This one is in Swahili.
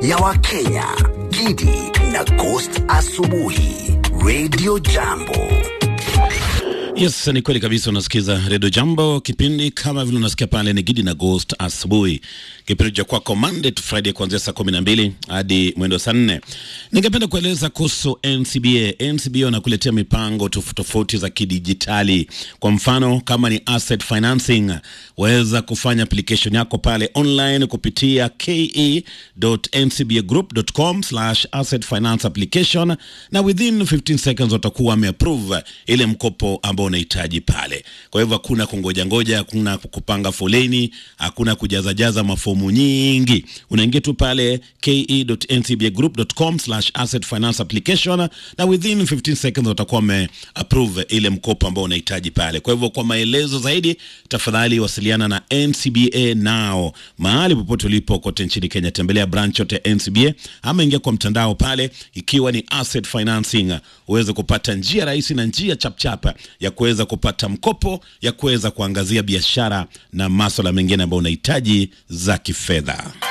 ya Wakenya, Gidi na Ghost Asubuhi, Radio Jambo. Yes, ni kweli kabisa. Unasikiza Redio Jambo, kipindi kama vile unasikia pale ni Gidi na Ghost asubuhi, kipindi cha kwako Monday to Friday kuanzia saa kumi na mbili hadi mwendo saa nne. Ningependa kueleza kuhusu NCBA. NCBA wanakuletea mipango tofauti tofauti za kidijitali. Kwa mfano kama ni asset financing, waweza kufanya application yako pale online kupitia ke.ncbagroup.com slash asset finance application, na within 15 seconds watakuwa wameapprove ile mkopo ambao unahitaji pale. Kwa hivyo hakuna kungoja ngoja, hakuna kupanga foleni, hakuna kujazajaza mafomu nyingi. Unaingia tu pale ke.ncbagroup.com slash asset finance application na within 15 seconds watakuwa wame approve ile mkopo ambao unahitaji pale. Kwa hivyo kwa maelezo zaidi, tafadhali wasiliana na NCBA nao mahali popote ulipo kote nchini Kenya. Tembelea branch yote ya NCBA ama ingia kwa mtandao pale, ikiwa ni asset financing, uweze kupata njia rahisi na njia chapchapa ya kuweza kupata mkopo ya kuweza kuangazia biashara na maswala mengine ambayo unahitaji za kifedha.